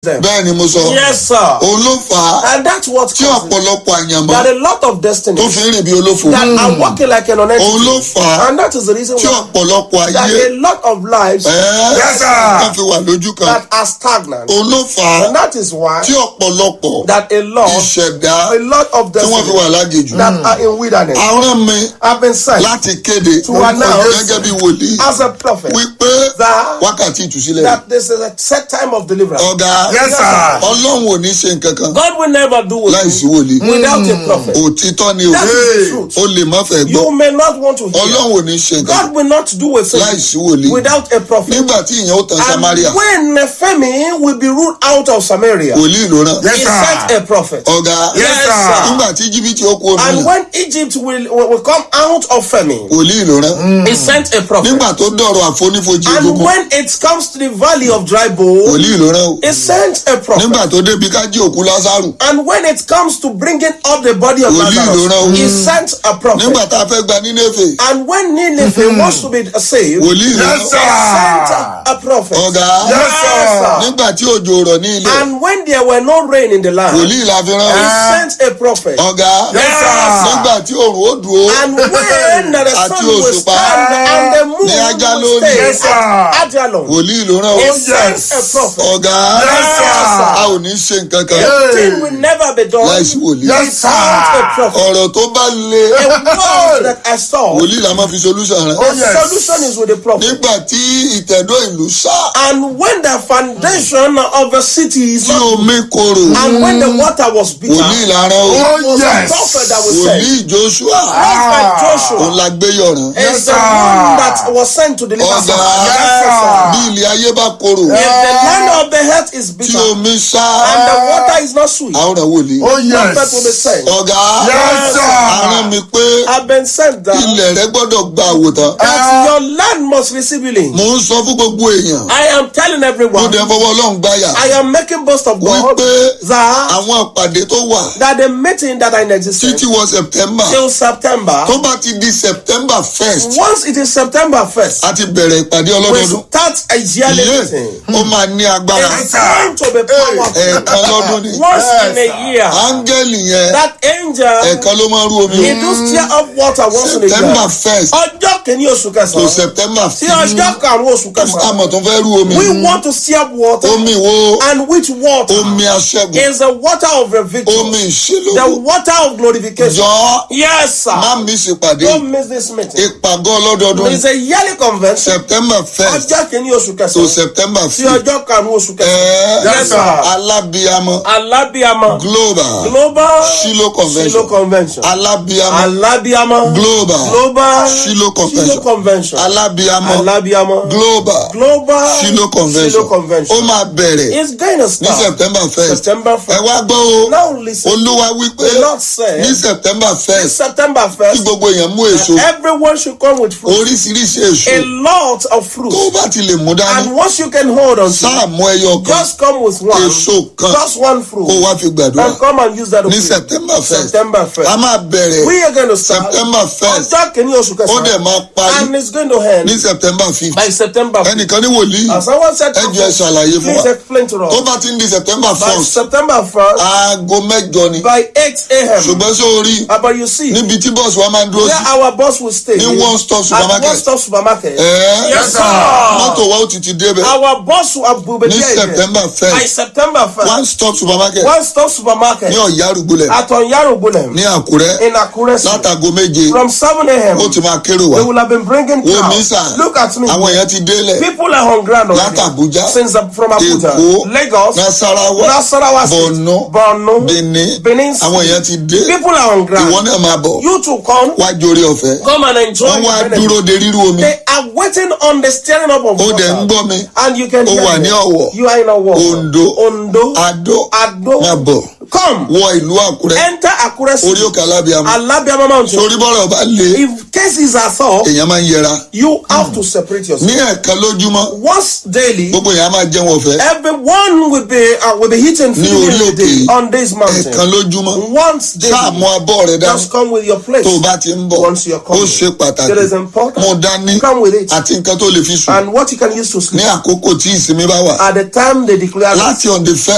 them. bẹ́ẹ̀ ni mo sọ Yes, sir. òun ló fà á And that's what tí causes ọ̀pọ̀lọpọ̀ àyànmọ́ that a lot of tó destinies fi ń rìn bí olófo that are working like an honest òun ló fà á and that is the reason tí why ọ̀pọ̀lọpọ̀ that ayé a lot of lives ẹ́ẹ́ Yes, sir. wọ́n fi wà lójú kan that are stagnant òun ló fà á and that is why tí ọ̀pọ̀lọpọ̀ that a lot ìṣẹ̀dá a lot of tí wọ́n fi wà destinies lágejù that are in wilderness àwọn mi have been sent láti kéde To announce gẹ́gẹ́ bí wòlíì as a prophet wípé that wákàtí ìtúsílẹ̀ that this is a set time of deliverance. ọ̀gá Yes, sir. ọlọ́run ò ní ṣe nǹkan kan God will never do with láìsí you wòlíì without a prophet. òtítọ́ ni o That is the Hey. truth. o lè má fẹ́ gbọ́ You may not want to hear. ọlọ́run ò ní ṣe nǹkan God will not do a thing láìsí wòlíì without a prophet. nígbà tí ìyẹn ó tan And samaria when Nehemi will be ruled out of Samaria, wòlíì ló rán Yes, he sir. sent a prophet. ọ̀gá Yes, sir. nígbà tí jìbìtì ó kú omi And yẹn when Egypt will, will, will come out of famine, wòlíì ló rán he sent a prophet. nígbà tó dọ̀rọ̀ àfonífojì And egungun when it comes to the valley of dry bones, wòlíì ló rán o he sent a prophet. nígbà tó débi ká jí òkú lásàrù And when it comes to bringing up the body of Wòlíì ló rán o. Lazarus, he sent a prophet. nígbà tá a fẹ́ gba nínéfè And when Nineveh wants to be saved, wòlíì ló Yes, rán he sir. sent a prophet. ọ̀gá Yes, sir. nígbà tí òjò rọ̀ ní ilẹ̀ And when there were no rain in the land, wòlíì la fi rán he o sent a prophet. ọ̀gá Yes, sir. nígbà tí òrùn ó dùn ó And when the Àti sun will òṣùpá stand and the moon ní Ajalon. will stay Yes, sir. at Ajalon, wòlíì ló rán o he Oh, sent yes. a prophet. ọ̀gá Yes, sir. a ò ní ṣe nǹkan kan Yeah. Thing will never be done láìsí wòlíì Yes, sir. without a prophet. ọ̀rọ̀ tó bá le A word that I saw, wòlíì la máa fi solution rẹ̀ Oh, the yes. solution is with the prophet. nígbà tí ìtẹ̀dọ́ ìlú sá And when the foundation of a city is tí not, omi korò and when the water was bitter, wòlíì la rán o Oh, it was yes. a prophet that was sent. wòlíì joshua Prophet òun Joshua la gbé yọ̀ràn is Yes, the sir. one that was sent to deliver Ọ̀gá. Samaria. Yes, sir. bí ilé ayé bá korò If the land of the earth is tí bitter omi sá and the water is not sweet, àwọn ọ̀ràn wòlíì Oh, prophet will be yes. sent. ọ̀gá Yes, sir. arán mi pé I've been sent down ilẹ̀ rẹ gbọ́dọ̀ gba àwòtán that your land must receive healing. mò ń sọ fún gbogbo èèyàn I am telling mo everyone, dẹ̀ fọwọ́ ọlọ́run gbáyà I am making boast of God wípé that, àwọn àpàdé tó wà that the meeting that are in existence títí wọ september till September, tó bá ti di september first once it is September 1st, a ti bẹ̀rẹ̀ ìpàdé we ọlọ́dọọdún start a yearly iye meeting. ó máa ní agbára It's going to be powerful. ẹ̀ẹ̀kan lọ́dún ni Once in a year, áńgẹ́lì yẹn that angel, ẹ̀ẹ̀kan ló máa ń rú omi he do stir up water once in a september year. first Ọjọ́ kìíní oṣù to kẹsàn-án. september Sí fifth ọjọ́ karùn-ún oṣù kẹsàn-án. àmọ̀ tó fẹ́ rú omi We want to stir up water. omi wo And which water omi aṣẹ́gun is the water of the victory? omi ìṣílógún The water of glorification. jọ Yes, má sir. mi ṣèpàdé Don't miss this meeting. ìpàgọ́ ọlọ́dọọdún It's a yearly convention. september first Ọjọ́ kìíní oṣù to kẹsàn-án. september Sí fifth ọjọ́ karùn-ún oṣù kẹsàn-án. ẹ̀ẹ́ Yes, sir. alábíamọ Alábíamọ. global Global Shiloh convention Shiloh Convention. alábíamọ Alábíamọ. global Global Shiloh convention Shiloh Convention. alábíamọ Alábíamọ. global Global Shiloh convention Shiloh Convention. ó máa bẹ̀rẹ̀ It's going to ní start september first September ẹ 1st. wá gbọ́ o Now listen. olúwa wípé The Lord said ní september this first September kí 1st, gbogbo èèyàn mú èso everyone should come with fruit. oríṣiríṣi èso A lot of fruit. tó bá ti lè mú dání And once you can hold on to sáà it, mú ẹyọ kan just come with one. èso kan Just one kó fruit. wá fi gbàdúrà And come and use that ní fruit. september first September a 1st. máa bẹ̀rẹ̀ We are going to start. september first Ọjọ́ kìíní oṣù ó dẹ̀ kẹsàn-án. máa parí And it's going to end ní september fifth by September 5th. ẹnìkan ní wòlíì As someone said, ẹ jẹ́ ṣàlàyé fún please wa explain to tó us. bá ti ń di september By first September 1st, aago mẹ́jọ ni by 8 a.m. ṣùgbọ́n sí orí Uh, but you see, níbi tí bọ́ọ̀sì wa máa ń dúró where sí our boss will stay ní one stop at supermarket one stop supermarket. ẹ̀ẹ́ Yes, sir. mọ́tò wa ó ti ti débẹ̀ Our boss will be ní there again. september by first September 1st. one stop supermarket One stop supermarket ní ọ̀yá àrùgbólẹ̀ at Onyarugunem ní àkúrẹ́ in Akure City. látago méje From 7 a.m. ó ti máa kérò wá they will have been bringing wo mi crowds. sà Look at me. àwọn èèyàn ti délẹ̀ People are on ground already. láti Abuja Since uh, from Abuja, Èkó Lagos, Nasarawa Nasarawa State, Borno Borno, Benin Benin àwọn City. èèyàn ti dé People are on ground. ìwọ náà máa bọ̀ You to come, wá jórí ọ̀fẹ́ come and enjoy wọ́n wá the benefit. dúró de ríru omi They are waiting on the stirring up of ó dẹ̀ ń water. gbọ́ mi And you can Ó hear wà me. ní Ọ̀wọ̀. You are in Ọ̀wọ̀. Ondo. Ondo. Adó Ado. máa bọ̀ Come. wọ ìlú Àkúrẹ́ Enter Akure orí City. òkè alábíàmọ́ Alabiama Mountain. torí bọ́rọ̀ bá le If cases are solved, èèyàn máa ń yẹra you have to separate yourself. ní ẹ̀ẹ̀kan lójúmọ́ Once daily, gbogbo èèyàn á máa jẹun ọ̀fẹ́ everyone will be uh, will be eating Ní food orí in a òkè day yìí. on this mountain. ẹ̀ẹ̀kan lójúmọ́ Once sáà mú daily, abọ́ rẹ dání just come with your plate. tó o bá ti ń bọ̀ Once you're ó coming, ṣe pàtàkì it is important. mo dání Come with it. àti nǹkan tó lè fi sùn And what you can use to ní sleep àkókò tí ìsinmi bá wà at the time they declare láti on the first